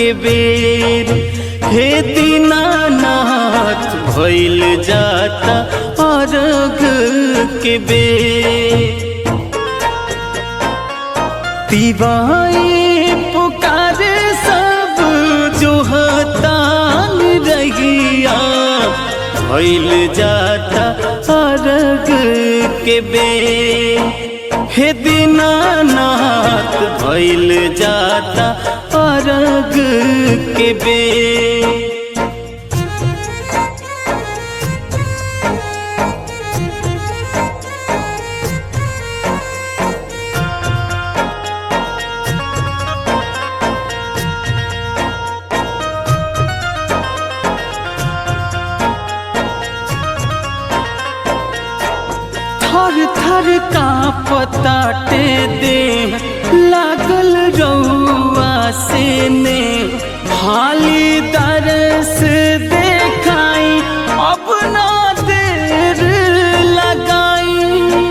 के बेर हे दीनानाथ भइल जाता अर्घ के बेर तिवाई पुकारे सब जो हतान रहिया भइल जाता अर्घ के बे हे दीनानाथ भइल जाता अर्घ के बे थर थर का पताटे दे लागल रउआ से ने हाली दरस देखाई अपना देर लगाई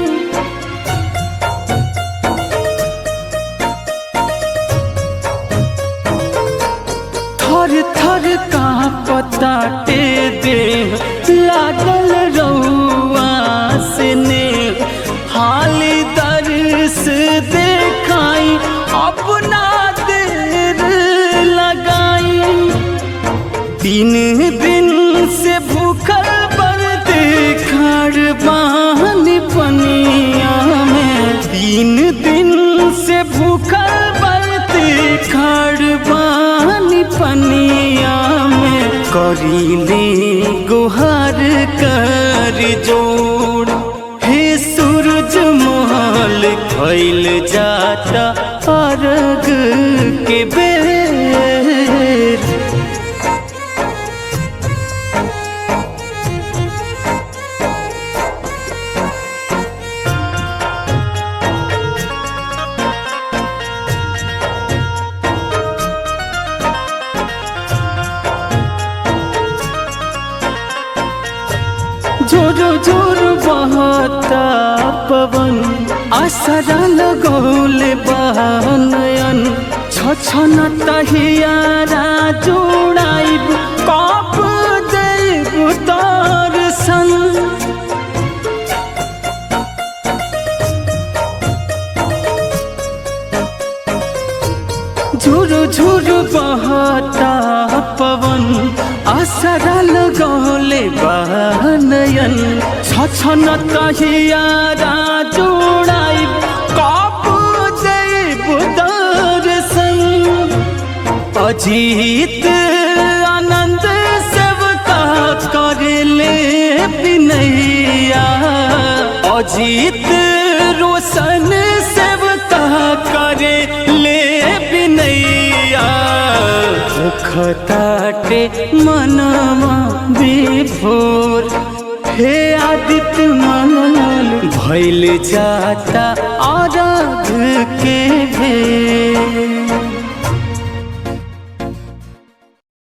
थर थर का पताटे दे लागल रउआ से ने हाली दर्श देखाई अपना देर लगाई तीन दिन से भूखल बरत खड़ बान पनिया में तीन दिन से भूखल बरत खड़ बान पनिया में करीले गुहार कर जोड़ हे सूरज मोहल खैल जाता अर्घ के बेर जोरो जोर बहता पवन असरा लगौल बहनयन छछन तहियारा जोड़ाइब कप देव दर्शन झुरु झुरु बहता पवन असरा लगौले बहनयन छछन तहियारा जोड़ाई कप देव दर्शन अजीत आनंद सेवका करले बिनैया अजीत रोशन सेवका करे ले बिनैया मुखताटे मनवा विभोर हे आदित्य मनल भैल जाता आराध के भेर